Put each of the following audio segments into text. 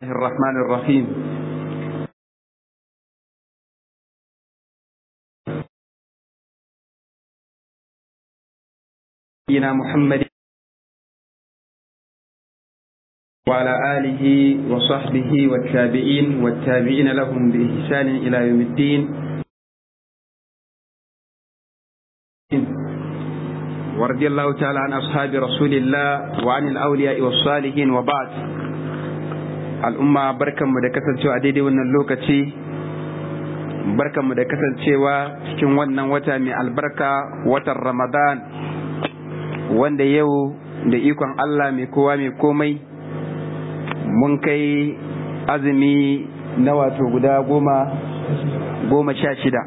الرحمن الرحيم نبينا محمد وعلى آله وصحبه والتابعين والتابعين لهم بإحسان إلى يوم الدين ورضي الله تعالى عن أصحاب رسول الله وعن الأولياء والصالحين وبعد al'umma barkanmu da kasancewa daidai wannan lokaci barkanmu da kasancewa cikin wannan wata mai albarka watan ramadan wanda yau da ikon Allah mai kowa mai komai mun kai azumi na wato guda goma goma sha shida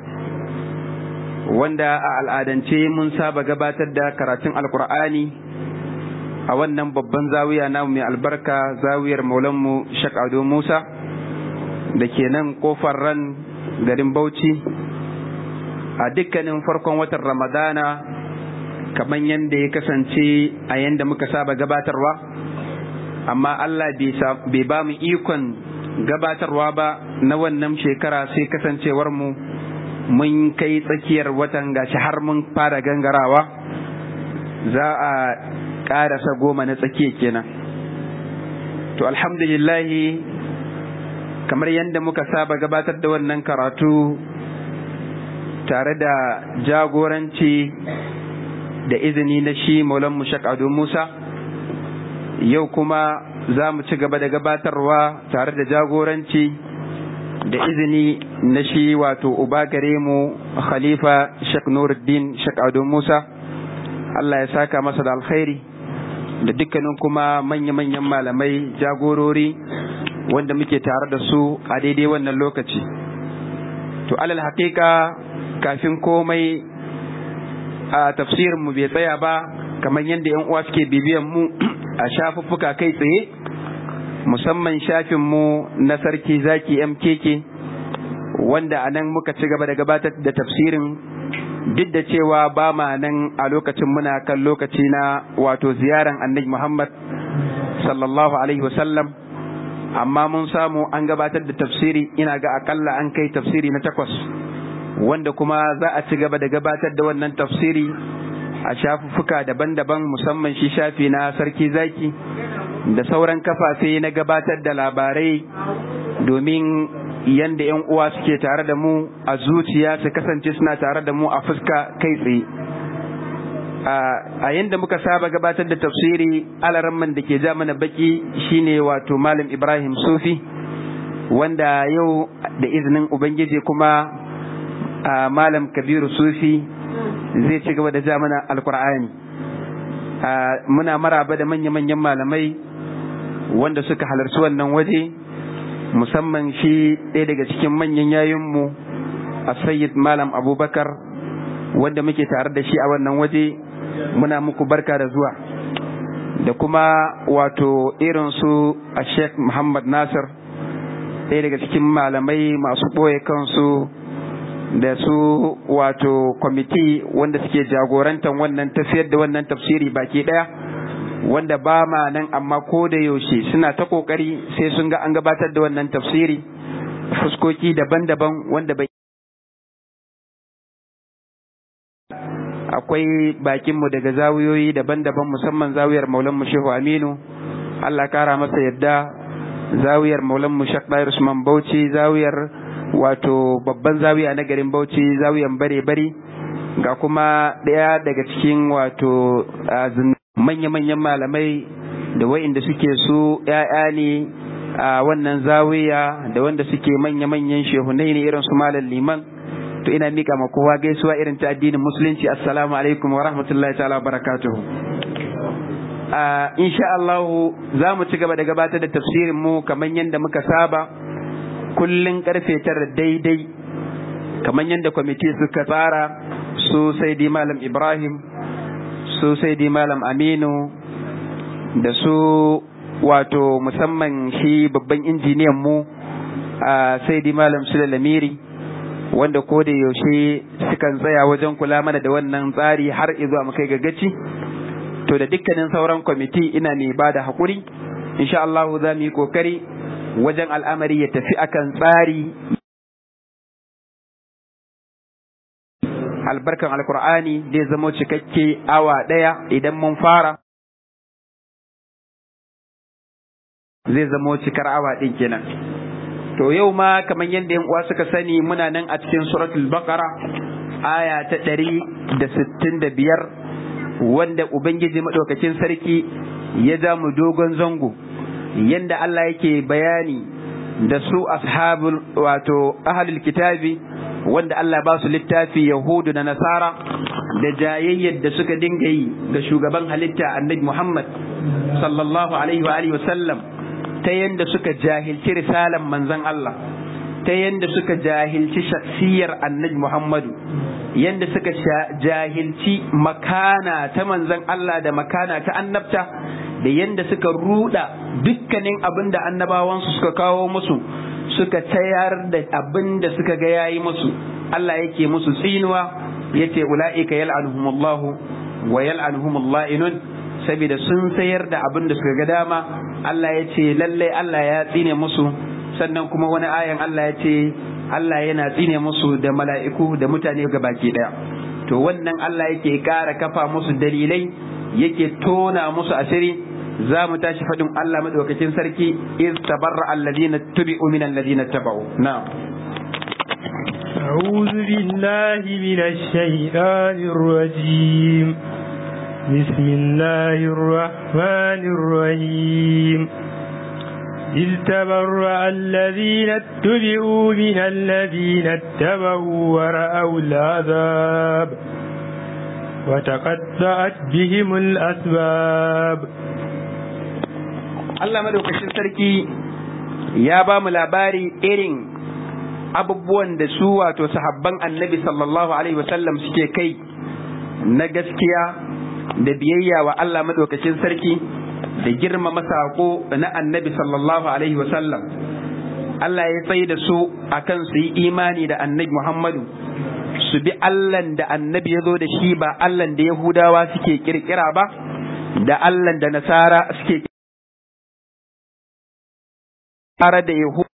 wanda a al'adance mun saba gabatar da karatun alkur'ani a wannan babban zawiya namu mai albarka zawiyar maulanmu Shak Ado Musa da ke nan kofar ran garin Bauchi a dukkanin farkon watan Ramadana kamar yadda ya kasance a yadda muka saba gabatarwa amma Allah bai ba mu ikon gabatarwa ba na wannan shekara sai kasancewar mu mun kai tsakiyar watan gashi har mun fara gangarawa za a ƙarasa goma na tsakiya kenan to alhamdulillahi kamar yadda muka saba gabatar da wannan karatu tare da jagoranci da izini na shi maulan mushak ado musa yau kuma za mu ci gaba da gabatarwa tare da jagoranci da izini na shi wato uba gare mu khalifa shek nuruddin shek ado musa Allah ya saka masa da alkhairi da dukkanin kuma manya-manyan malamai jagorori wanda muke tare da su a daidai wannan lokaci to alal haƙiƙa kafin komai a tafsirin mu bai tsaya ba kamar yadda yan uwa suke bibiyan mu a shafuffuka kai tsaye musamman shafin mu na sarki zaki mkk wanda a nan muka ci gaba da gabatar da tafsirin duk da cewa ba ma nan a lokacin muna kan lokaci na wato ziyaran annabi Muhammad sallallahu alaihi wasallam amma mun samu an gabatar da tafsiri ina ga akalla an kai tafsiri na takwas wanda kuma za a ci gaba da gabatar da wannan tafsiri a shafuffuka daban-daban musamman shi shafi na sarki zaki da sauran kafafe na gabatar da labarai domin yanda yan uwa suke tare da mu a zuciya su kasance suna tare da mu a fuska kai tsaye a yanda muka saba gabatar da tafsiri alaramman da ke ja mana baki shine wato malam ibrahim sufi wanda yau da izinin ubangiji kuma malam kabiru sufi zai ci gaba da ja mana alkur'ani muna maraba da manya-manyan malamai wanda suka halarci wannan waje musamman shi ɗaya daga cikin manyan yayinmu a sayyid malam abubakar wanda muke tare da shi a wannan waje muna muku barka da zuwa da kuma wato irin su a sheikh muhammad nasir ɗaya daga cikin malamai masu ɓoye kansu da su wato kwamiti wanda suke jagorantar wannan tafiyar da wannan tafsiri baki ɗaya wanda ba ma nan amma ko da yaushe suna ta kokari sai sun ga an gabatar da wannan tafsiri fuskoki daban-daban wanda bai akwai bakinmu daga zawiyoyi daban-daban musamman zawiyar maulan mu shehu aminu allah kara masa yadda zawiyar maulan mu shek usman bauchi zawiyar wato babban zawiya na garin bauchi zawiyan bare-bare ga kuma ɗaya daga cikin wato manya-manyan malamai da wa'inda suke su ‘ya'ya ne a wannan zawiya da wanda suke manya-manyan shehunai ne irin su malam liman to ina mika ma kowa gaisuwa irin ta addinin musulunci assalamu alaikum wa rahmatullahi ta'ala wa barakatuhu insha Allah za mu ci gaba da gabatar da tafsirin mu kamar yadda muka saba kullun karfe tara daidai kamar yadda kwamiti suka tsara su sai di malam ibrahim su sai di malam aminu da su wato musamman shi babban injiniyan mu a sai di malam sule lamiri wanda ko da yaushe sukan tsaya wajen kula mana da wannan tsari har izuwa mu kai gagaci to da dukkanin sauran kwamiti ina ne ba da haƙuri insha Allah za mu yi kokari wajen al'amari ya tafi akan tsari albarkan alkur'ani zai zama cikakke awa ɗaya idan mun fara zai zama cikar awa ɗin kenan to yau ma kamar yadda yan uwa suka sani muna nan a cikin suratul baqara aya ta ɗari da sittin da biyar wanda ubangiji maɗaukacin sarki ya ja mu dogon zango yanda Allah yake bayani da su ashabul wato ahlul kitabi wanda Allah ba su littafi Yahudu da Nasara da jayayyar da suka dinga yi ga shugaban halitta Annabi Muhammad sallallahu alaihi wa alihi wasallam ta yanda suka jahilci risalan manzon Allah ta yanda suka jahilci shaksiyar Annabi Muhammadu yanda suka jahilci makana ta manzon Allah da makana ta annabta da yanda suka ruda dukkanin abin da annabawansu suka kawo musu suka tayar da abin da suka ga yayi musu Allah yake musu tsinuwa yace ulaika yal'anuhumullahu wa yal'anuhumul la'inun saboda sun sayar da abin da suka ga dama Allah yace lalle Allah ya tsine musu sannan kuma wani ayan Allah yace Allah yana tsine musu da mala'iku da mutane baki daya to wannan Allah yake ƙara kafa musu dalilai yake tona musu asiri za mu tashi faɗin Allah madaukakin sarki iz tabarra alladhina tubi'u min alladhina tabau na'am أعوذ بالله من الشيطان الرجيم بسم الله الرحمن الرحيم إذ تبرأ الذين اتبعوا من الذين اتبعوا ورأوا العذاب وتقطعت بهم الأسباب Allah madaukakin sarki ya ba mu labari irin abubuwan da su wato sahabban annabi sallallahu alaihi wasallam suke kai na gaskiya da biyayya wa Allah madaukakin sarki da girmama saƙo na annabi sallallahu alaihi wasallam Allah ya tsaye da su akan su yi imani da annabi Muhammadu su bi Allahn da annabi ya zo da shi ba Allahn da Yahudawa suke kirkira ba da Allahn da Nasara suke tare da Yahudu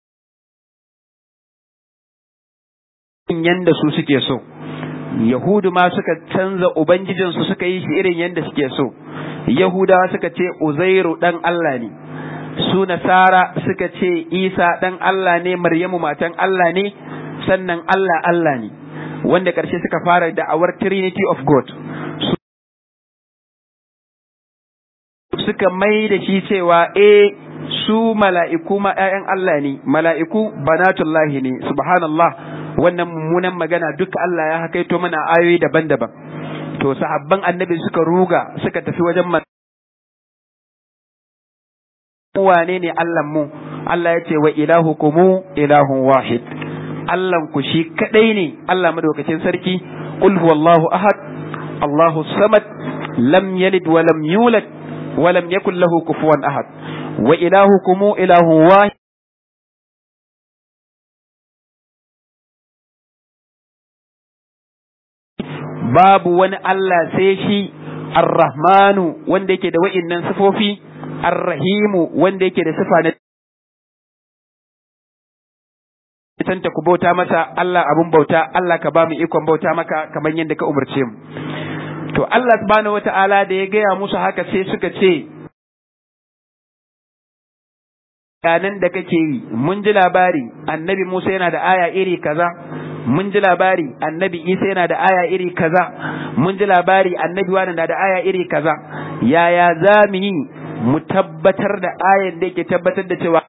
yanda su suke so Yahudu ma suka canza Ubangijinsu suka yi shi irin yanda suke so Yahudawa suka ce Uzairu ɗan Allah ne su Nasara suka ce Isa ɗan Allah ne Maryamu matan Allah ne sannan Allah Allah ne wanda ƙarshe suka fara da'awar Trinity of God suka mai da shi cewa eh su mala'iku ma ‘ya'yan Allah ne, mala'iku banatullahi ne, subhanallah wannan mummunan magana duka Allah ya hakaito mana ayoyi daban-daban. To, sahabban annabi suka ruga suka tafi wajen wane ne mu Allah ya ce wa ilahu kumu ilahun wahid. ku shi kaɗai ne, Allah madaukacin sarki, Qul huwallahu ahad, Allahu samad, lam yalid wa lam yulad, wa lam yakul lahu kufuwan ahad. wa ilahukum ilahun wahid babu wani Allah sai shi ar-rahmanu wanda yake da wa'innan sifofi ar-rahimu wanda yake da sifa na tanta ku bauta masa Allah abun bauta Allah ka ba mu ikon bauta maka kamar yadda ka umarce mu to Allah subhanahu wata'ala da ya gaya musu haka sai suka ce bayanan da kake yi mun ji labari annabi Musa yana da aya iri kaza mun ji labari annabi Isa yana da aya iri kaza mun ji labari annabi wani na da aya iri kaza yaya za mu yi mu tabbatar da ayan da yake tabbatar da cewa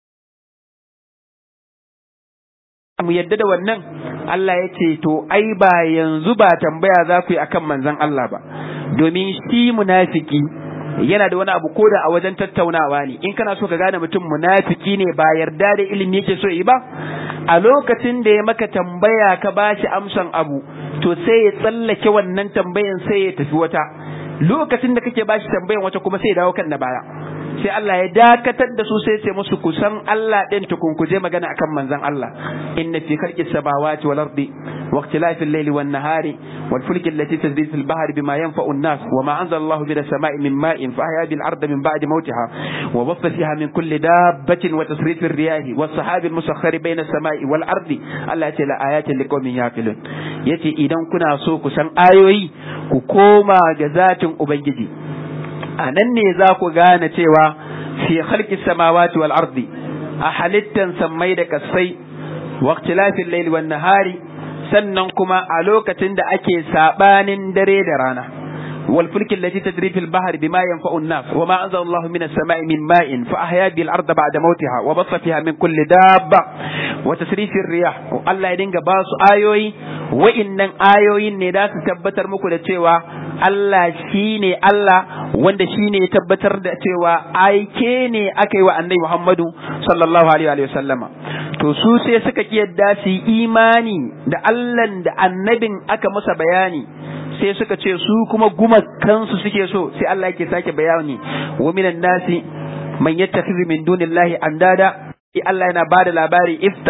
mu yadda da wannan Allah ya ce to ai ba yanzu ba tambaya za ku yi akan manzon Allah ba domin shi munafiki yana da wani abu ko da a wajen tattaunawa ne in kana so ka gane mutum munafiki ne ba yarda da ilimi yake so yi ba a lokacin da ya maka tambaya ka bashi amsan abu to sai ya tsallake wannan tambayan sai ya tafi wata lokacin da kake bashi tambayan wata kuma sai ya dawo kan na baya sai Allah ya dakatar da su sai ce musu kusan Allah din tukun kuje magana akan manzon Allah inna fi khalqis samawati wal ardi wa ikhtilafil layli wan nahari wal fulki allati tajri fil bahri bima yanfa'u an-nas wa ma anzala Allahu minas sama'i min ma'in fa ahya bil ardi min ba'di mawtiha wa bassa fiha min kulli dabbatin wa tasrifir riyahi was sahabi al-musakhkhari bayna as-sama'i wal ardi Allah ya ce la ayatin liqaumin yaqilun yace idan kuna so ku san ayoyi ku koma ga zatin ubangiji a nan ne za ku gane cewa fi khalqi samawati wal ardi a halittan sammai da kasai wa ikhtilafil layli wan nahari sannan kuma a lokacin da ake sabanin dare da rana wal fulki allati tajri fil bahri bima yanfa'u an-nas wa ma anzala Allahu minas sama'i min ma'in fa ahya bil arda ba'da mawtiha wa bassa fiha min kulli dabba wa tasrifir riyah Allah ya dinga ba su ayoyi wa'innan ayoyin ne da su tabbatar muku da cewa Allah shi ne Allah wanda shi ne ya tabbatar da cewa aike ne aka yi wa annabi Muhammadu sallallahu alaihi wa sallama to su sai suka ki yadda su imani da Allah da annabin aka masa bayani sai suka ce su kuma gumakansu suke so sai Allah yake sake bayani wa minan nasi man yattakhidhu min dunillahi andada Allah yana bada labari if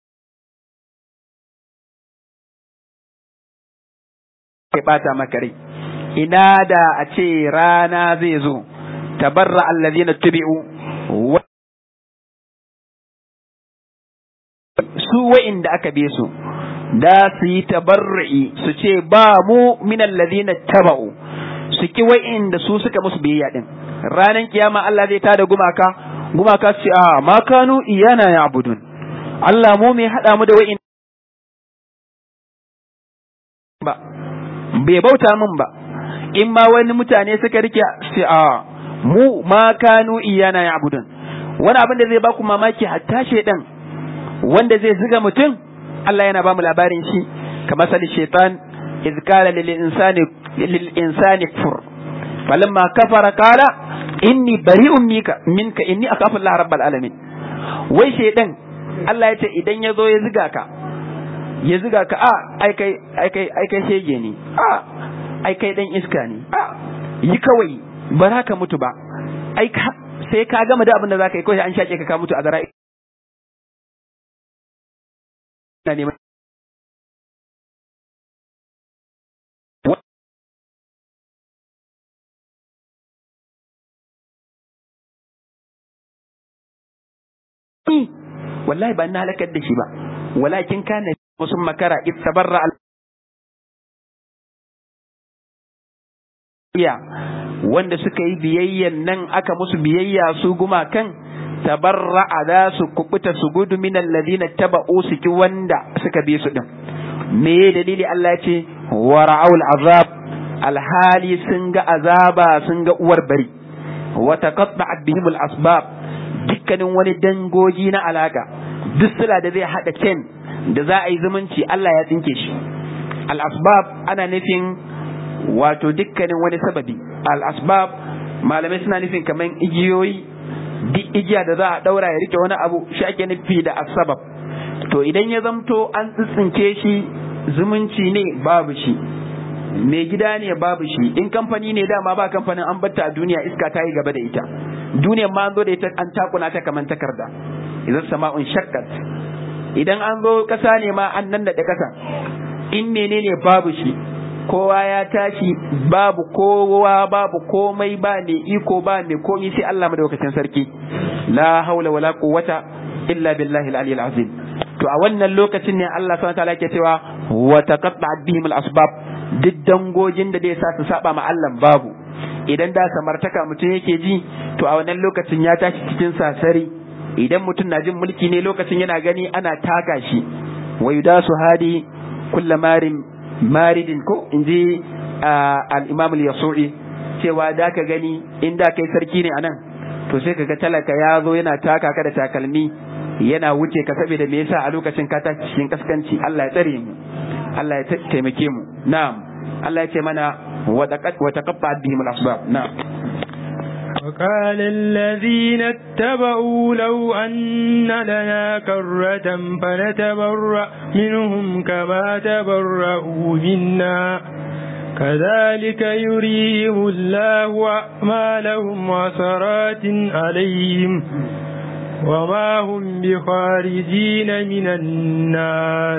ya bata maka rai ina da a ce rana zai zo tabarra allazina tubi'u su wa'inda aka be su da su yi tabarra'i su ce ba mu min allazina taba'u su ki wa'inda su suka musu biyayya din ranan kiyama Allah zai tada gumaka gumaka su ce a ma kanu iyana ya'budun Allah mu mai hada mu da wa'in ba bai bauta min ba in ma wani mutane suka rike sai a mu ma kanu iyana ya'budun wani abin da zai ba ku mamaki hatta shedan wanda zai ziga mutum Allah yana ba mu labarin shi kamar sali shaitan iz qala lil insani lil insani kfur falamma kafara qala inni bari'un minka minka inni akhafu Allah rabbal alamin wai shedan Allah ya ce idan ya zo ya ziga ka ya ziga ka a ai kai ai kai ai kai shege ne a ai kai dan iska ne a yi kawai ba za ka mutu ba ai ka sai ka gama da abin da za ka yi kawai an shaƙe ka ka mutu a zara ina neman wallahi ba na halakar da shi ba walakin kana musun makara ittabarra al iya wanda suka yi biyayyan nan aka musu biyayya su gumakan tabarra'a za su kubuta su gudu min alladhina taba'u su ki wanda suka bi su din me dalili Allah ya ce wa ra'aul azab alhali sun ga azaba sun ga uwar bari wa taqatta'at bihim al-asbab dukkanin wani dangogi na alaka duk sila da zai hada ken da za a yi zumunci Allah ya tsinke shi al-asbab ana nufin wato dukkanin wani sababi al-asbab malamai suna nufin kaman igiyoyi duk igiya da za a daura ya rike wani abu shi ake nufi da asbab to idan ya zamto an tsitsinke shi zumunci ne babu shi mai gida ne babu shi in kamfani ne dama ba kamfanin an batta a duniya iska ta yi gaba da ita duniyar ma an zo da ita an takuna ta kamar takarda idan sama'un shakkat idan an zo kasa ne ma an nan da kasa in menene babu shi kowa ya tashi babu kowa babu komai ba ne iko ba ne komi sai Allah madaukakin sarki la haula wala quwwata illa billahi al-aliyyil azim to a wannan lokacin ne Allah subhanahu wa ta'ala yake cewa wa taqatta'at bihim al-asbab duk dangogin da zai sa su saba ma Allah babu idan da samartaka mutum yake ji to a wannan lokacin ya tashi cikin sasari idan mutum na jin mulki ne lokacin yana gani ana taka shi wa yudasu hadi kulla marin maridin ko in ji al-imam al-yasu'i cewa da ka gani in da kai sarki ne anan to sai kaga talaka ya zo yana taka ka da takalmi yana wuce ka saboda me yasa a lokacin ka tashi cikin kaskanci Allah ya tsare mu Allah ya taimake mu na'am Allah ya ce mana wa taqatta bihim al-asbab na'am وقال الذين اتبعوا لو أن لنا كرة فنتبرأ منهم كما تبرأوا منا كذلك يريهم الله أعمالهم وسرات عليهم وما هم بخارجين من النار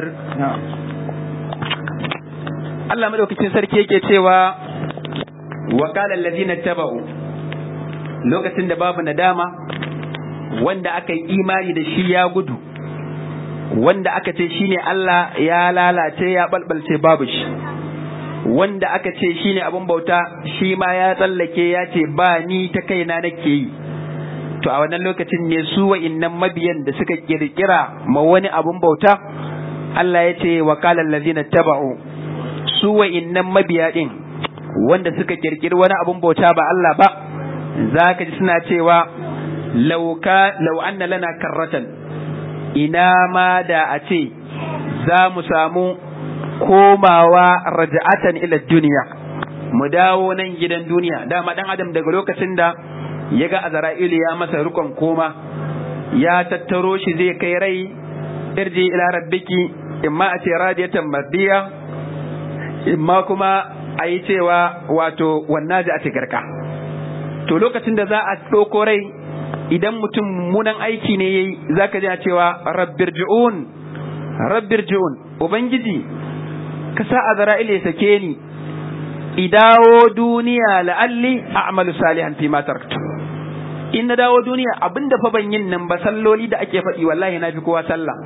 Allah madaukakin sarki yake cewa wa qala allazina taba'u lokacin da babu nadama wanda aka yi imani da shi ya gudu wanda aka ce shine Allah ya lalace ya balbalce babu shi wanda aka ce shine abin bauta shi ma ya tsallake ya ce ba ni ta kaina nake yi to a wannan lokacin ne su wa'innan mabiyan da suka kirkira ma wani abin bauta Allah ya ce wa qala allazina taba'u su wa'innan mabiya din wanda suka kirkiri wani abun bauta ba Allah ba za ka ji suna cewa lauka lau anna lana karratan ina ma da a ce za mu samu komawa raja'atan ila duniya mu dawo nan gidan duniya dama dan adam daga lokacin da ya ga azra'ilu ya masa rukon koma ya tattaro shi zai kai rai irji ila rabbiki imma a ce radiyatan mardiya imma kuma a yi cewa wato wannan ji a garka to lokacin da za a ɗauko rai idan mutum munan aiki ne yayi za ka ji a cewa rabbir ji'un rabbir ji'un ubangiji ka sa azra'il ya sake ni idawo duniya la'alli a'malu salihan fi ma taraktu in na dawo duniya abinda fa ban yin nan ba salloli da ake faɗi wallahi na fi kowa sallah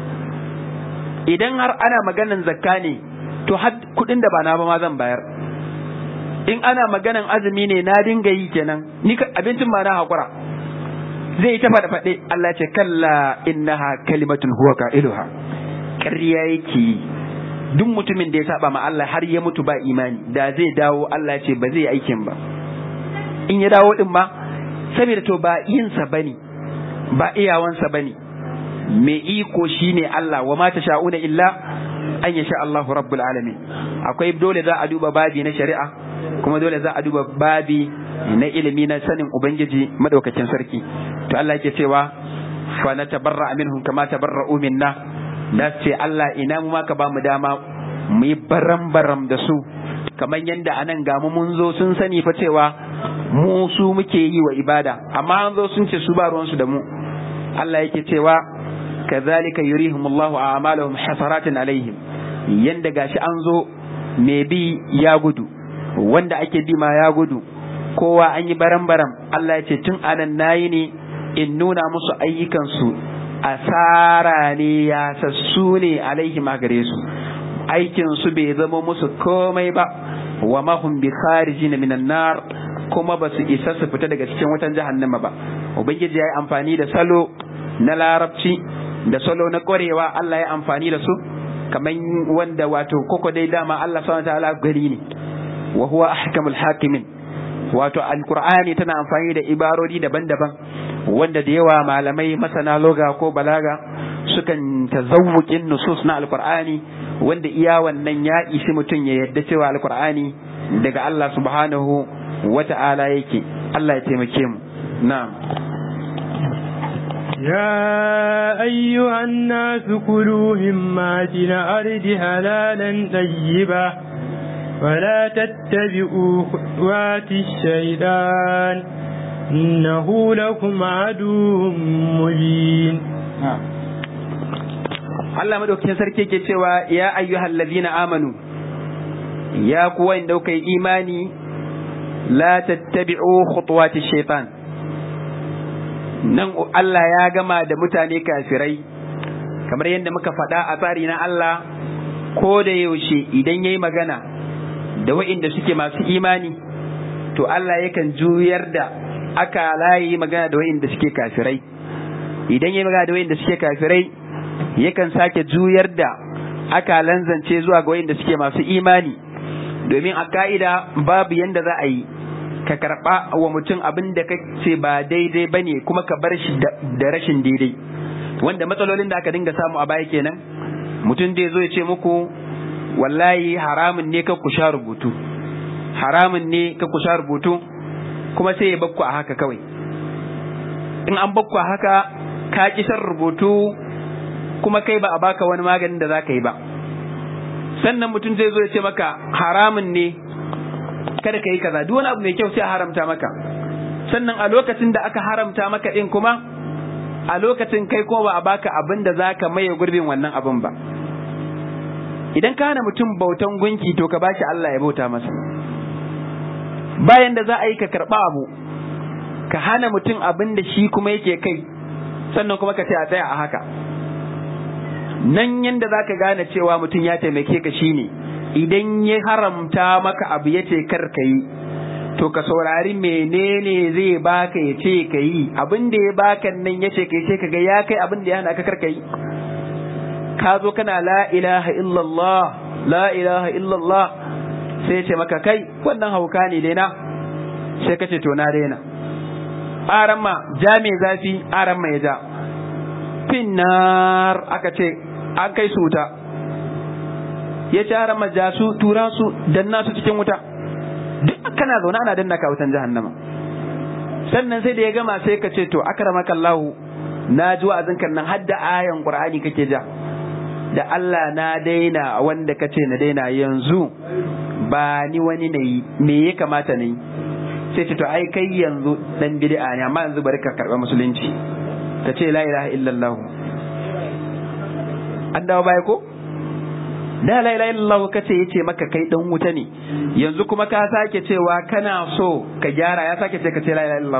idan har ana maganan zakka ne to har kuɗin da ba na ba ma zan bayar in ana maganan azumi ne na dinga yi kenan ni abincin ma na hakura zai yi ta faɗa faɗe Allah ce kalla innaha kalimatun huwa qailuha ƙarya yake duk mutumin da ya saba ma Allah har ya mutu ba imani da zai dawo Allah ce ba zai yi aikin ba in ya dawo din ma saboda to ba yinsa bane ba iyawansa bane mai iko shine Allah wa ma sha'una illa an yasha Allahu rabbul alamin akwai dole za a duba babi na shari'a kuma dole za a duba babi na ilimi na sanin ubangiji madaukakin sarki to Allah yake cewa fa natabarra minhum kama tabarra'u minna da ce Allah ina mu maka ba mu dama mu yi baram baram da su kamar yadda anan ga mu mun zo sun sani fa cewa mu su muke yi wa ibada amma an zo sun ce su ba ruwansu da mu Allah yake cewa kazalika yurihimullahu a'malahum hasaratin alaihim yanda gashi an zo me bi ya gudu wanda ake bi ma ya gudu kowa an yi baram baram Allah ya ce tun anan nayi ne in nuna musu ayyukansu asara ne ya sassu ne alaihim a gare su aikin su bai zama musu komai ba wa mahum bi kharijin minan nar kuma ba su isa su fita daga cikin wutan jahannama ba ubangiji ya yi amfani da salo na larabci da salo na ƙwarewa Allah ya amfani da su kamar wanda wato koko dai dama Allah subhanahu ta'ala gari ne wa huwa ahkamul hakimin wato alqur'ani tana amfani da ibarori daban-daban wanda da yawa malamai masana loga ko balaga sukan tazawukin nusus na alqur'ani wanda iya wannan ya ishi mutum ya yadda cewa alqur'ani daga Allah subhanahu wa ta'ala yake Allah ya taimake mu na'am يا أيها الناس كلوا مما في الأرض حلالا طيبا ولا تتبعوا خطوات الشيطان إنه لكم عدو مبين Allah madaukakin sarki ke cewa ya ayyuhal ladina amanu ya kuwa inda kuka yi imani la tattabi'u khutuwati shaitan nan Allah ya gama da mutane kafirai kamar yadda muka faɗa a tsari na Allah ko da yaushe idan yayi magana da wa'inda suke masu imani to Allah yakan juyar da aka layi magana da wa'inda suke kafirai idan yayi magana da wa'inda suke kafirai yakan sake juyar da aka lanzance zuwa ga wa'inda suke masu imani domin a ka'ida babu yanda za a yi ka karɓa wa mutum abin da ce ba daidai ba ne kuma ka bar shi da rashin daidai wanda matsalolin da aka dinga samu a baya kenan mutum zai zo ya ce muku wallahi haramun ne ka ku sha rubutu haramun ne ka ku sha rubutu kuma sai ya bakku a haka kawai in an bakku a haka ka ki shan rubutu kuma kai ba a baka wani maganin da za ka yi ba sannan mutum zai zo ya ce maka haramun ne kada ka yi kaza duk wani abu mai kyau sai a haramta maka sannan a lokacin da aka haramta maka din kuma a lokacin kai kuma ba a baka abin da zaka maye gurbin wannan abin ba idan ka hana mutum bautan gunki to ka bashi Allah ya bauta masa bayan da za a yi ka karɓa abu ka hana mutum abin da shi kuma yake kai sannan kuma ka ce a tsaya a haka nan yanda za ka gane cewa mutum ya taimake ka shine idan ya haramta maka abu ya ce kar ka yi to ka saurari menene zai baka ya ce ka yi abin da ya baka nan ya ce ka yi sai ka ga ya kai abin da ya hana ka kar ka yi ka zo kana la ilaha illallah la ilaha illallah sai ce maka kai wannan hauka ne daina sai ka ce to na daina aran ma ja mai zafi aran ma ya ja finnar aka ce an kai su wuta ya ce aran ma ja su tura su danna su cikin wuta duk kana zaune ana danna ka wutan jahannama sannan sai da ya gama sai ka ce to akramaka Allah na ji wa'azin kan nan hadda ayan Qur'ani kake ja da Allah na daina wanda kace na daina yanzu ba ni wani nayi me ya kamata na yi sai ce to ai kai yanzu dan bid'a ne amma yanzu bari ka karba musulunci ka ce la ilaha illallah an dawo baya ko da la ilaha illallah ka ce yace maka kai dan wuta ne yanzu kuma ka sake cewa kana so ka gyara ya sake ce ka ce la ilaha illallah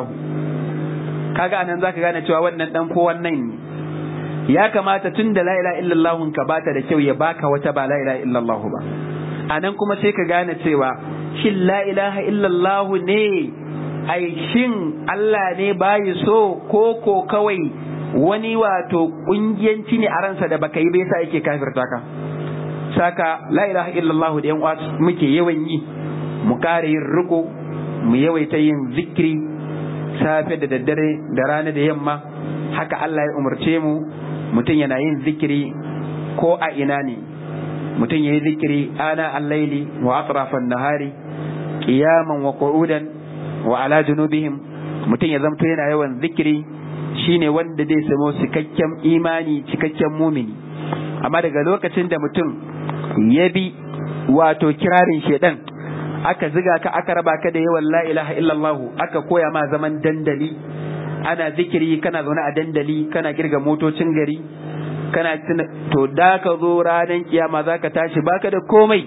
kaga anan zaka gane cewa wannan dan ko wannan ne ya kamata tun da la ilaha illallah ka bata da kyau ya baka wata ba la ilaha illallah ba anan kuma sai ka gane cewa shin la ilaha illallah ne ai shin Allah ne bayi so ko ko kawai wani wato kungiyanci ne a ransa da baka yi bai sa yake kafirta ka saka la ilaha illallah da yan uwa muke yawan yi mu kare yin riko mu yawaita yin zikiri safe da daddare da rana da yamma haka Allah ya umarce mu mutum yana yin zikiri ko a ina ne mutum ya yi zikiri ana allaili wa atrafan nahari qiyaman wa qu'udan wa ala junubihim mutum ya zamto yana yawan zikiri shine wanda zai samu cikakken imani cikakken mumini amma daga lokacin da mutum ya bi wato kirarin shedan aka ziga ka aka raba ka da yawan la ilaha illallah aka koya ma zaman dandali ana zikiri kana zaune a dandali kana kirga motocin gari kana to da ka zo ranar kiyama za ka tashi baka da komai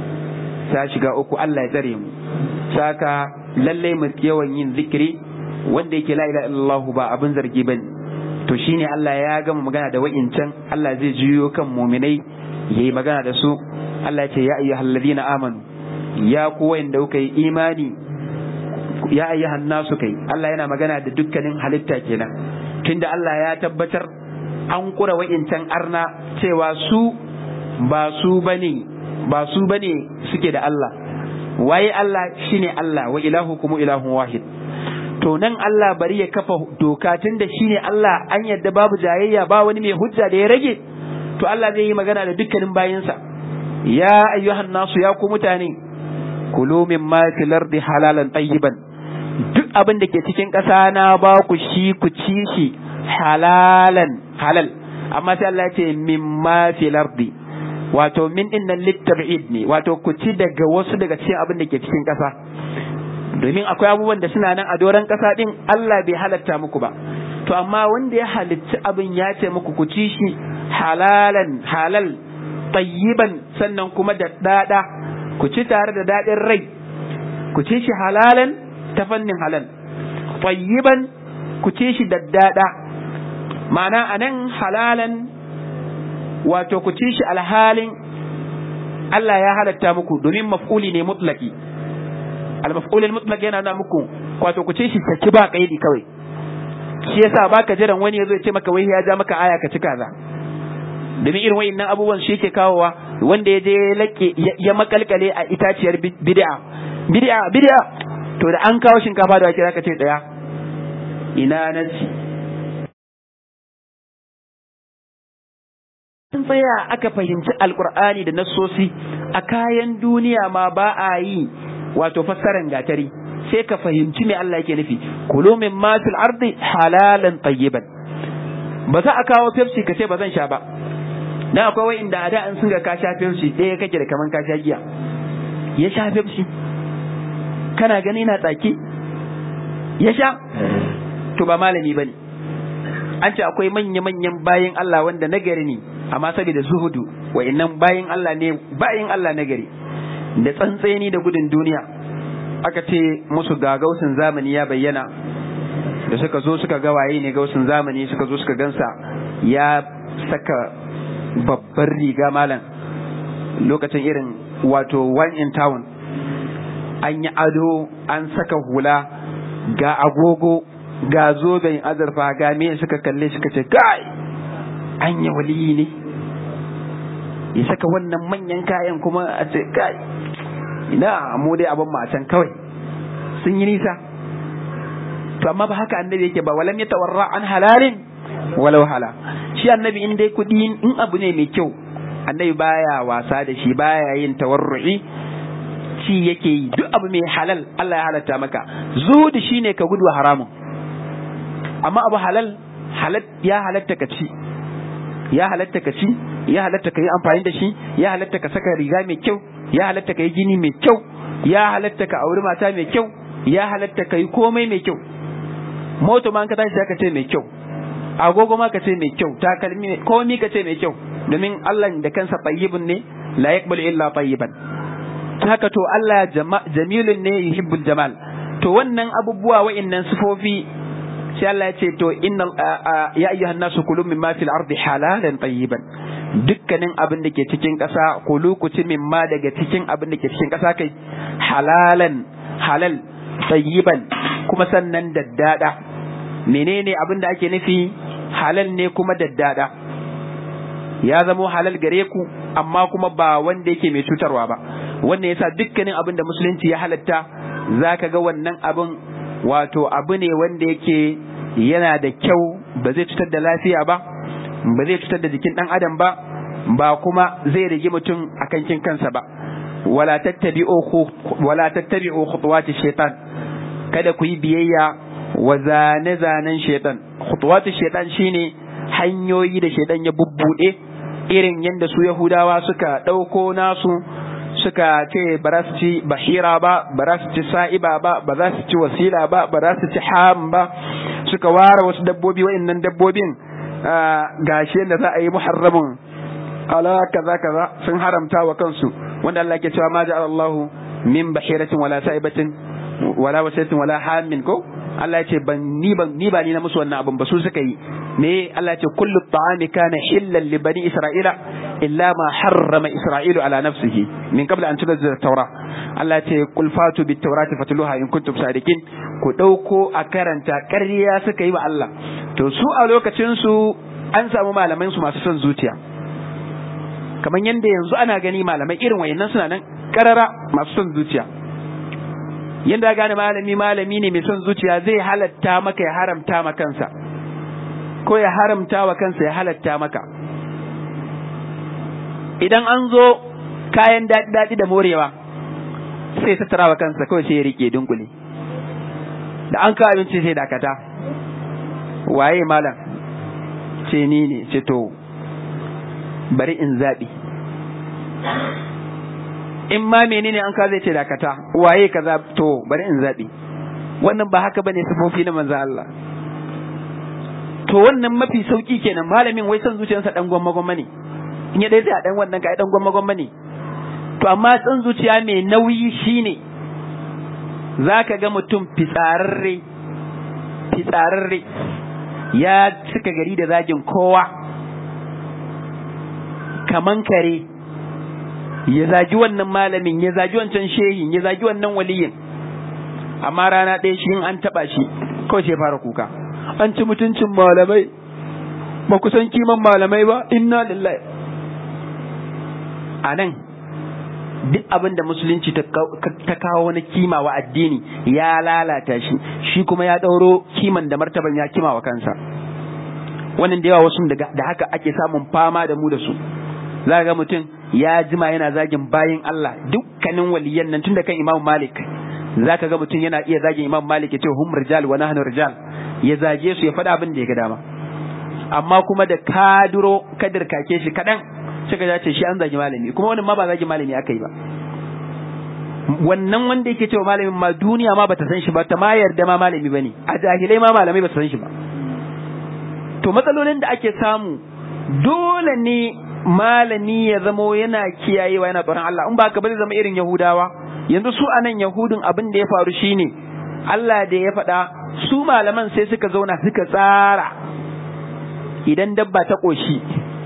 ta shiga uku Allah ya tsare mu saka lallai mu yawan yin zikiri wanda yake la ilaha illallah ba abin zargi bane to shine Allah ya gama magana da wa'incan Allah zai juyo kan muminai yayi magana da su Allah ya ce ya ayyuhallazina amanu ya ku wanda kuka yi imani ya ayyuhan nasu kai Allah yana magana da dukkanin halitta kenan tunda Allah ya tabbatar an kura wa'incan arna cewa su ba su bane ba su bane suke da Allah waye Allah shine Allah wa ilahukum ilahun wahid to nan Allah bari ya kafa doka tunda shine Allah an yadda babu jayayya ba wani mai hujja da ya rage to Allah zai yi magana da dukkanin bayinsa ya ayyuhan nasu ya ku mutane kulu mimma fil ardi halalan tayyiban duk abin da ke cikin ƙasa na ba ku shi ku ci shi halalan halal amma sai Allah ya ce mimma fil ardi wato min din nan litab'id ne wato ku ci daga wasu daga cikin abin da ke cikin ƙasa domin akwai abubuwan da suna nan a doron ƙasa din Allah bai halatta muku ba to amma wanda ya halitta abin ya ce muku ku ci shi halalan halal tayyiban sannan kuma da dada ku ci tare da dadin rai ku ci shi halalan ta fannin halal tayyiban ku ci shi daddada ma'ana anan halalan wato ku ci shi alhalin Allah ya halatta muku domin maf'uli ne mutlaki al-maf'ul al-mutlaq yana nuna muku wato ku ci shi saki ba kaidi kawai shi yasa baka jiran wani yazo ya ce maka wai ya ja maka aya ka ci kaza domin irin wayannan abubuwan shi yake kawowa wanda ya je lake ya makalkale a itaciyar bid'a bid'a bid'a to da an kawo shinkafa da wake zaka ce daya ina nasi sun tsaya aka fahimci alkur'ani da nassosi a kayan duniya ma ba a yi wato fassaran gatari sai ka fahimci me Allah yake nufi kulu min ma fil ardi halalan tayyiban ba za a kawo Pepsi ka ce ba zan sha ba dan akwai wai inda a da an sun ga ka sha Pepsi ɗaya kake da kaman ka sha giya ya sha Pepsi kana gani na tsaki ya sha to ba malami bane an ce akwai manya-manyan bayin Allah wanda nagari ne amma saboda zuhudu wa'annan bayin Allah ne bayin Allah nagari da tsantseni da gudun duniya aka ce musu ga gausin zamani ya bayyana da suka zo suka ga waye ne gausin zamani suka zo suka gansa ya saka babbar riga malam lokacin irin wato one in town an yi ado an saka hula ga agogo ga zoben azurfa ga me suka kalle suka ce kai an yi waliyi ne ya saka wannan manyan kayan kuma a ce kai ina mu dai abin can kawai sun yi nisa to amma ba haka annabi yake ba walam yatawarra an halalin walau hala shi annabi in dai kudi in abu ne mai kyau annabi baya wasa da shi baya yin tawarru'i ci yake yi duk abu mai halal Allah ya halatta maka zuhudi shine ka gudu haramun amma abu halal halal ya halatta ka ci ya halatta ka ci ya halatta ka yi amfani da shi ya halatta ka saka riga mai kyau ya halatta ka yi gini mai kyau ya halatta ka auri mata mai kyau ya halatta ka yi komai mai kyau moto ma ka tashi ka ce mai kyau agogo ma ka ce mai kyau takalmi komai ka ce mai kyau domin Allah da kansa tayyibun ne la yaqbalu illa tayyiban haka to Allah jamilun ne yuhibbul jamal to wannan abubuwa wa'annan sifofi sai Allah ya ce to inna ya ayyuhan nasu kulu mimma fil ardi halalan tayyiban dukkanin abin da ke cikin ƙasa kulu ku ci mimma daga cikin abin da ke cikin ƙasa kai halalan halal tayyiban kuma sannan daddada menene abin da ake nufi halal ne kuma daddada ya zamo halal gare ku amma kuma ba wanda yake mai cutarwa ba wannan yasa dukkanin abin da musulunci ya halatta zaka ga wannan abin wato abu ne wanda yake yana da kyau ba zai cutar da lafiya ba ba zai cutar da jikin dan adam ba ba kuma zai rage mutum a kankin kansa ba wala tattabi'u wala tattabi'u khutuwati shaitan kada ku yi biyayya wa zane zanen shaitan khutuwati shaitan shine hanyoyi da shaitan ya bubbude irin yadda su yahudawa suka ɗauko nasu suka ce ba za su ci bahira ba ba za su ci sa'iba ba ba za su ci wasila ba ba za su ci ham ba suka ware wasu dabbobi wa'annan dabbobin gashi yadda za a yi muharramin ala kaza kaza sun haramta wa kansu wanda Allah ke cewa ma ja'ala Allah min bahiratin wala sa'ibatin wala wasilatin wala hamin ko Allah ya ce ban ni ban ni ba ni na musu wannan abin ba su suka yi me Allah ya ce kullu ta'ami kana hillan li bani isra'ila illa ma harrama isra'ilu ala nafsihi min qabla an tunzila at-taura Allah ya ce qul fatu bit tawrati fatluha in kuntum sadiqin ku dauko a karanta ƙarya suka yi wa Allah to su a lokacin su an samu malaman su masu son zuciya kamar yadda yanzu ana gani malamai irin wayannan suna nan karara masu son zuciya yadda gane malami malami ne mai son zuciya zai halatta maka ya haramta ma kansa ko ya haramta wa kansa ya halatta maka idan an zo kayan daɗi da morewa sai tattara wa kansa kawai sai ya rike dunkule da an kawo abinci sai dakata waye malam ce ni ne ce to bari in zaɓi in ma menene an ka zai ce dakata waye kaza to bari in zaɓi wannan ba haka bane sifofi na manzo Allah to wannan mafi sauki kenan malamin wai son zuciyarsa dan gwamma gwamma ne in ya dai sai a dan wannan ka dan gwamma gwamma ne to amma son zuciya mai nauyi shine zaka ga mutum fitsararre fitsararre ya cika gari da zagin kowa kaman kare ya zagi wannan malamin ya zagi wancan shehin ya zagi wannan waliyin amma rana ɗaya shi an taɓa shi kawai sai fara kuka an ci mutuncin malamai ba ku san kiman malamai ba inna lillahi a nan duk abin da musulunci ta kawo wani kima wa addini ya lalata shi shi kuma ya ɗauro kiman da martaban ya kima wa kansa wannan da yawa wasu da haka ake samun fama da mu da su za ga mutum ya jima yana zagin bayin Allah dukkanin waliyan nan tun da kan Imam Malik za ka ga mutum yana iya zagin Imam Malik ya ce hum rijal wa nahnu rijal ya zage su ya faɗa abin da ya ga dama amma kuma da kaduro kadir kake shi kaɗan suka ya ce shi an zagi malami kuma wannan ma ba zagi malami aka yi ba wannan wanda yake cewa malamin ma duniya ma bata san shi ba ta ma yarda ma malami bane a jahilai ma malamai ba su san shi ba to matsalolin da ake samu dole ne malami ya zamo yana kiyayewa yana tsoron Allah in ba ka ba zai zama irin Yahudawa yanzu su anan Yahudun abin da ya faru shine Allah da ya faɗa su malaman sai suka zauna suka tsara idan dabba ta ƙoshi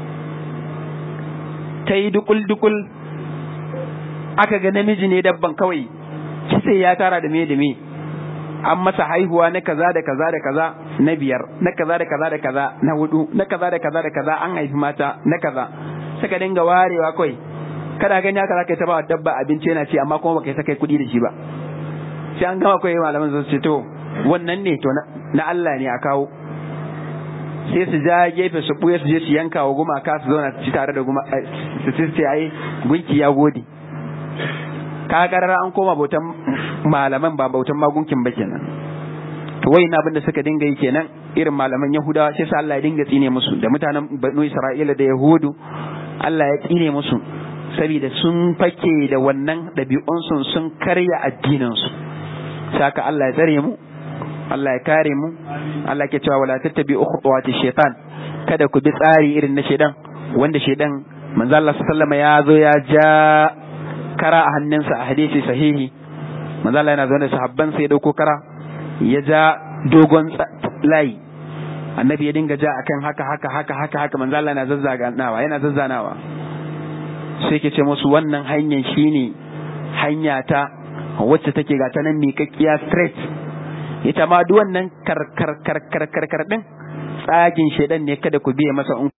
ta yi dukul-dukul aka ga namiji ne dabban kawai sai ya tara da me da me an masa haihuwa na kaza da kaza da kaza na biyar na kaza da kaza da kaza na hudu na kaza da kaza da kaza an haifi mata na kaza suka dinga warewa kawai kada gani haka zaka ta ba dabba abinci yana ci amma kuma baka yi sakai kuɗi da shi ba sai an gama kawai malaman su ce to wannan ne to na Allah ne a kawo sai su ja gefe su buye su je su yanka wa gumaka su zauna su ci tare da guma su ce ai gunki ya gode ka karara an koma bautan malaman ba bautan magunkin ba kenan to wai na abin da suka dinga yi kenan irin malaman yahudawa sai sa Allah ya dinga tsine musu da mutanen banu isra'ila da yahudu Allah ya tsine musu saboda sun fake da wannan ɗabi'unsu sun karya addininsu saka Allah ya tsare mu Allah ya kare mu Allah ke cewa wala tattabi khutuwati shaitan kada ku bi tsari irin na shaidan wanda shaidan manzo Allah sallallahu ya zo ya ja kara a hannunsa a hadisi sahihi manzo Allah yana zaune sahabban sai ya dauko kara ya ja dogon layi annabi ya dinga ja akan haka haka haka haka haka manzo Allah yana zazzaganawa yana zazzanawa sai ke ce musu wannan hanyar shine hanya ta wacce take ga ta nan miƙaƙƙiya straight ita ma duk wannan karkar karkar karkar din tsagin shedan ne kada ku biye masa in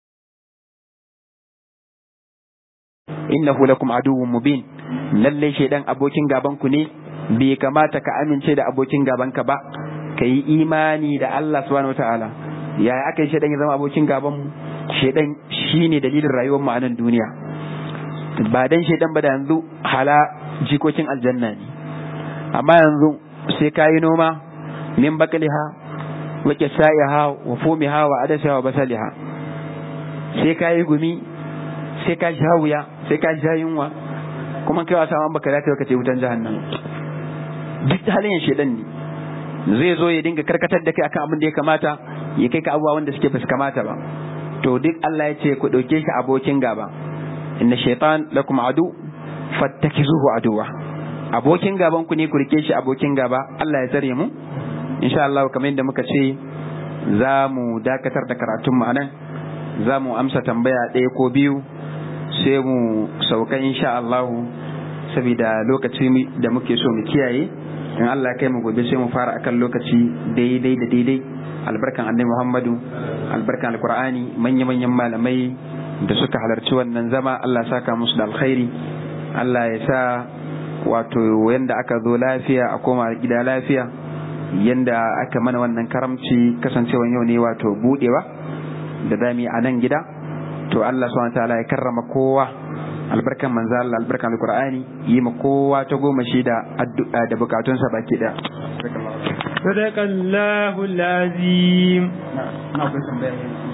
innahu lakum aduwwun mubin lalle shedan abokin gaban ku ne bai kamata ka amince da abokin gaban ka ba ka yi imani da Allah subhanahu wataala yaya aka yi shedan ya zama abokin gaban mu shedan shine dalilin rayuwar mu a nan duniya ba dan shedan ba da yanzu hala jikokin aljanna ne amma yanzu sai ka yi noma min bakaliha wa kisaiha wa fumiha wa adasiha wa basaliha sai ka yi gumi sai ka sha wuya sai ka sha yunwa kuma kai wasa man baka dace ka ce wutan jahannam duk halin shedan ne zai zo ya dinga karkatar da kai akan abin da ya kamata ya kai ka abubuwa wanda suke ba su kamata ba to duk Allah ya ce ku dauke shi abokin gaba inna shaytan lakum adu fattakizuhu aduwa abokin gaban ku ne ku rike shi abokin gaba Allah ya tsare mu insha Allah kamar yadda muka ce za mu dakatar da karatun mu anan za mu amsa tambaya ɗaya ko biyu sai mu sauka insha Allah saboda lokaci da muke so mu kiyaye in Allah kai mu gobe sai mu fara akan lokaci daidai da daidai albarkan annabi Muhammadu albarkan alqur'ani manya-manyan malamai da suka halarci wannan zama Allah saka musu da alkhairi Allah ya sa wato yanda aka zo lafiya a koma gida lafiya yanda aka mana wannan karamci kasancewan yau ne wato budewa da dami a nan gida to Allah subhanahu ta'ala ya karrama kowa albarkan manzo Allah albarkan alqur'ani yi ma kowa ta goma shi da addu'a da bukatunsa baki da sadaqallahu alazim na akwai tambaya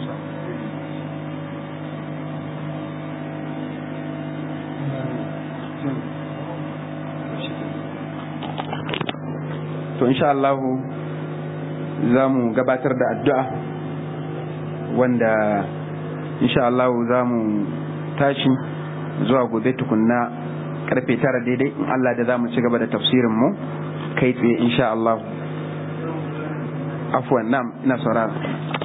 to insha Allah za mu gabatar da addu'a wanda insha Allah za mu tashi zuwa gobe tukunna karfe tara daidai in Allah da za mu ci gaba da tafsirin mu kai tsaye insha Allah afwan nam ina saurara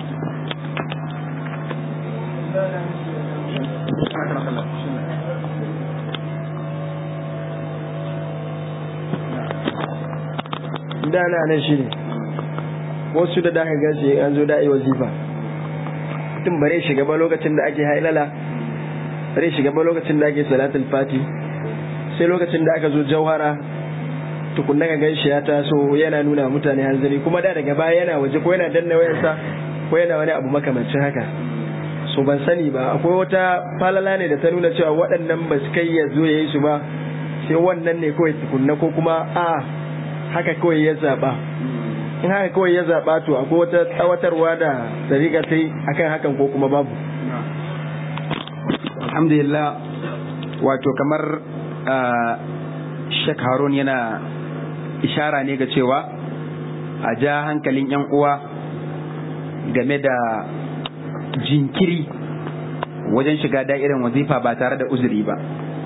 dana nan shi ne wasu da daga gashi an zo da'i wazifa mutum bare shiga ba lokacin da ake hailala bare shiga ba lokacin da ake salatul fati sai lokacin da aka zo jauhara tukunna ga ganshi ya taso yana nuna mutane hanzari kuma da daga baya yana waje ko yana danna wayarsa ko yana wani abu makamancin haka so ban sani ba akwai wata falala ne da ta nuna cewa waɗannan ba su kai ya zo ya yi su ba sai wannan ne kawai tukunna ko kuma a haka kawai ya zaɓa in haka kawai ya zaɓa to akwai wata tsawatarwa da tsariƙa ta yi akan hakan ko kuma babu alhamdulillah wato kamar Sheikh Harun yana ishara ne ga cewa a ja hankalin 'yan uwa game da jinkiri wajen shiga da'irin wazifa ba tare da uzuri ba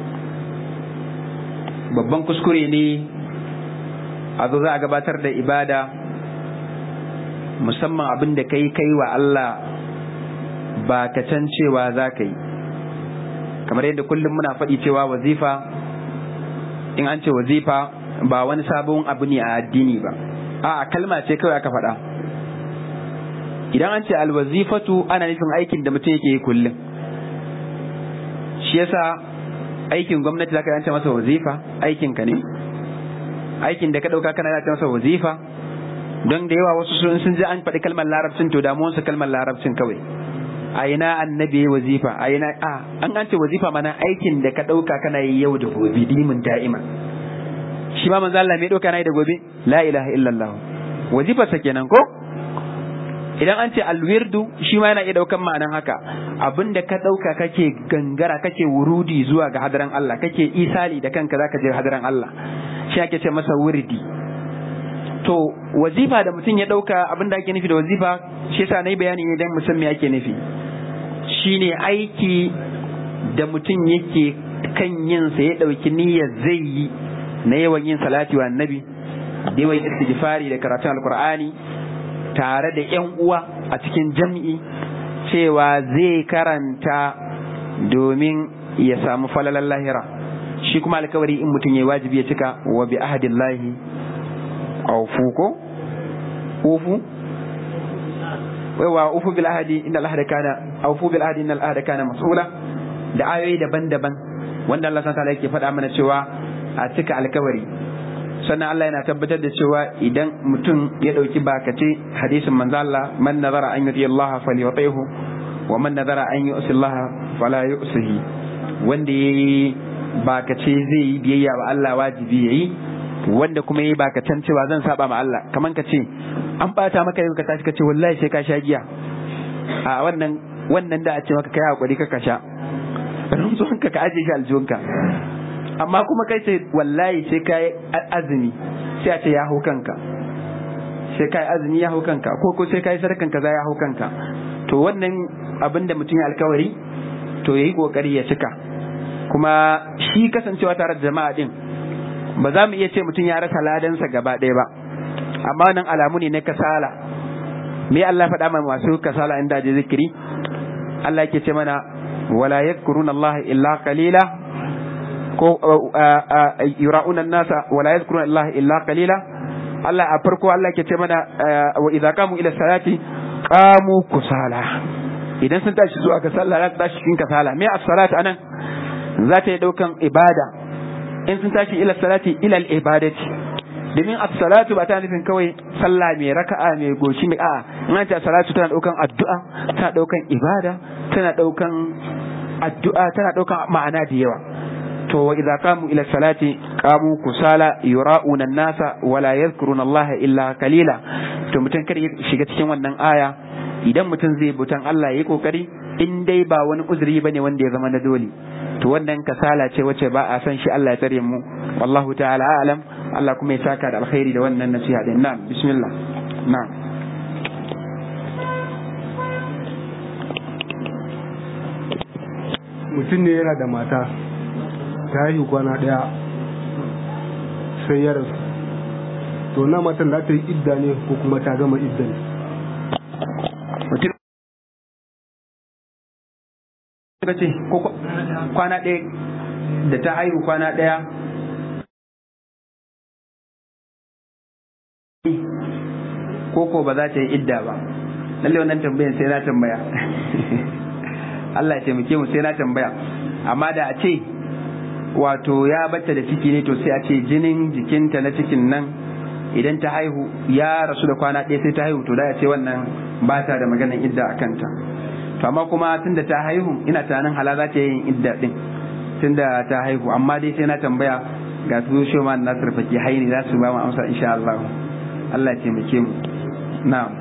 babban kuskure ne a zo za a gabatar da ibada musamman abin da kai kai wa Allah ba ka can cewa za ka yi kamar yadda kullum muna faɗi cewa wazifa in an ce wazifa ba wani sabon abu ne a addini ba a kalma ce kawai aka faɗa idan an ce alwazifatu ana nufin aikin da mutum yake yi kullum shi yasa aikin gwamnati zaka yance masa wazifa aikin ka ne aikin da ka dauka kana yance masa wazifa don da yawa wasu sun sun ji an faɗi kalmar larabcin to damuwar su kalmar larabcin kawai a ina annabi ya wazifa a ina a an an ce wazifa mana aikin da ka dauka kana yi yau da gobe dimin da'ima shi ma manzo Allah me dauka na yi da gobe la ilaha illallah wazifa sa kenan ko idan an ce alwirdu shi ma yana iya daukan ma'anan haka abinda ka dauka kake gangara kake wurudi zuwa ga hadaran Allah kake isali da kanka zaka je hadaran Allah shi ake ce masa wurdi to wazifa da mutum ya dauka abinda ake nufi da wazifa shi yasa nayi bayani ne dan musan me ake nufi shine aiki da mutum yake kan yin sa ya dauki niyyar zai yi na yawan yin salati wa annabi da yawan istighfari da karatun alqur'ani tare da ‘yan uwa a cikin jam'i cewa zai karanta domin ya samu falalan lahira shi kuma alkawari in mutum ya wajibi ya cika wa bi ahadillahi aufu ko ufu wa ufu bil ahadi inna al ahda kana aufu bil ahadi inna al ahda kana mas'ula da ayoyi daban-daban wanda Allah subhanahu wa ta'ala yake faɗa mana cewa a cika alkawari sannan Allah yana tabbatar da cewa idan mutum ya ɗauki bakace hadisin manzo Allah man nazara an yuti Allah falyutihu wa man nazara an yusi Allah fala yusihi wanda yayi bakace zai yi biyayya wa Allah wajibi yayi wanda kuma yayi bakacen cewa zan saba ma Allah kaman ka ce an bata maka yau ka tashi ka ce wallahi sai ka sha giya a wannan wannan da a ce maka kai hakuri ka sha rantsuwanka ka aje shi aljihunka amma kuma kai ce wallahi sai ka yi azumi sai a ce ya hau kanka sai ka yi azumi ya hau kanka ko ko sai ka yi sarkan kaza ya hau kanka to wannan abin da mutum ya alkawari to ya yi kokari ya cika kuma shi kasancewa tare da jama'a din ba za mu iya ce mutum ya rasa ladansa gaba ɗaya ba amma wannan alamu ne na kasala me Allah faɗa mana masu kasala inda je zikiri Allah yake ce mana wala yadhkuruna Allah illa qalila ko yura'una nasa wala yadhkuruna Allah illa qalila Allah a farko Allah ke ce mana wa idza qamu ila salati qamu kusala idan sun tashi zuwa ga sallah za su tashi cikin kasala me as-salatu anan za ta yi daukan ibada in sun tashi ila salati ila al-ibadati domin as-salatu ba ta nufin kawai sallah mai raka'a mai goshi mai a'a in an ce salatu tana daukan addu'a tana daukan ibada tana daukan addu'a tana daukan ma'ana da yawa to wa idza qamu ila salati qamu kusala yura'una an-nasa wala yadhkuruna Allah illa qalila to mutum kar ya shiga cikin wannan aya idan mutum zai butan Allah yayi kokari in dai ba wani uzuri bane wanda ya zama na dole to wannan kasala ce wacce ba a san shi Allah ya tsare mu wallahu ta'ala a'lam Allah kuma ya saka da alkhairi da wannan nasiha din na'am bismillah na'am mutum ne yana da mata ta yi kwana ɗaya sai ya rasu to na matan za ta yi idda ne ko kuma ta gama idda ne mutum ka ce ko kwana ɗaya da ta haihu kwana ɗaya ko ko ba za ta yi idda ba lalle wannan tambayan sai na tambaya Allah ya taimake mu sai na tambaya amma da a ce wato ya bata da ciki ne to sai a ce jinin jikinta na cikin nan idan ta haihu ya rasu da kwana ɗaya sai ta haihu to da ya ce wannan ba ta da maganar idda a kanta to amma kuma tunda ta haihu ina tunanin hala za ta yin idda din tunda ta haihu amma dai sai na tambaya ga su shoma na sarfaki haini za su ba mu amsa insha Allah Allah ya taimake mu na'am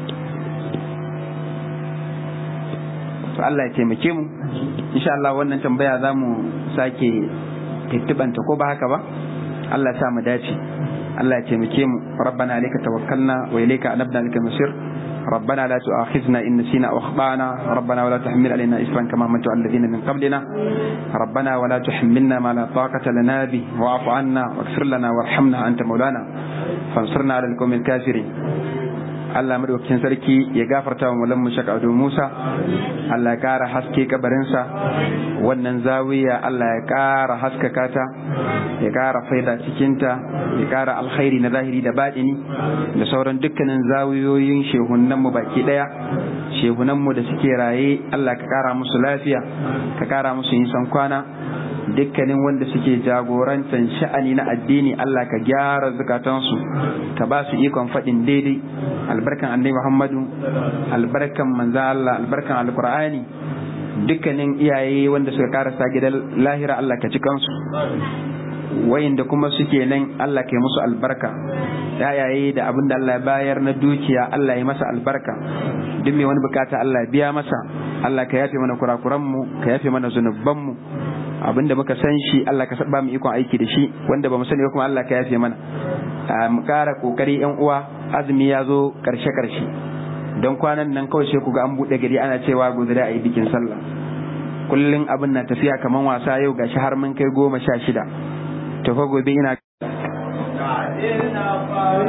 to Allah ya taimake mu insha Allah wannan tambaya za mu sake tittibanta ko ba haka ba Allah ya sa mu dace Allah ya taimake mu rabbana alayka tawakkalna wa ilayka anabna laka masir ربنا لا تؤاخذنا إن نسينا أو أخطأنا ربنا ولا تحمل علينا إسرا كما حملت على الذين من قبلنا ربنا ولا تحملنا ما لا طاقة لنا به واعف عنا واغفر لنا وارحمنا أنت مولانا فانصرنا على القوم الكافرين Allah madaukakin sarki ya gafarta wa mulan mu shaka Ado Musa Allah ya kara haske kabarinsa wannan zawiya Allah ya kara haskaka ta ya kara faida cikinta ya kara alkhairi na zahiri da baɗini da sauran dukkanin zawiyoyin shehunan mu baki daya shehunan mu da suke raye Allah ka kara musu lafiya ka kara musu nisan kwana dukkanin wanda suke jagorantar sha'ani na addini Allah ka gyara zukatansu ka ba su ikon faɗin daidai albarkan annabi Muhammadu albarkan manzan Allah albarkan alkur'ani dukkanin iyaye wanda suka karasa gidan lahira Allah ka ci kansu wayanda kuma suke nan Allah ka yi musu albarka yayaye da abin da Allah ya bayar na dukiya Allah ya masa albarka duk mai wani bukata Allah ya biya masa Allah ka yafe mana kurakuran mu ka yafe mana zunuban mu abinda muka san shi Allah ka ba mu ikon aiki da shi wanda ba mu sani ba kuma Allah ka yafe mana mu kara kokari yan uwa azumi ya zo karshe karshe don kwanan nan kawai sai ku ga an bude gari ana cewa gobe da ayi bikin sallah kullun abin na tafiya kaman wasa yau gashi har mun kai goma sha shida to fa gobe ina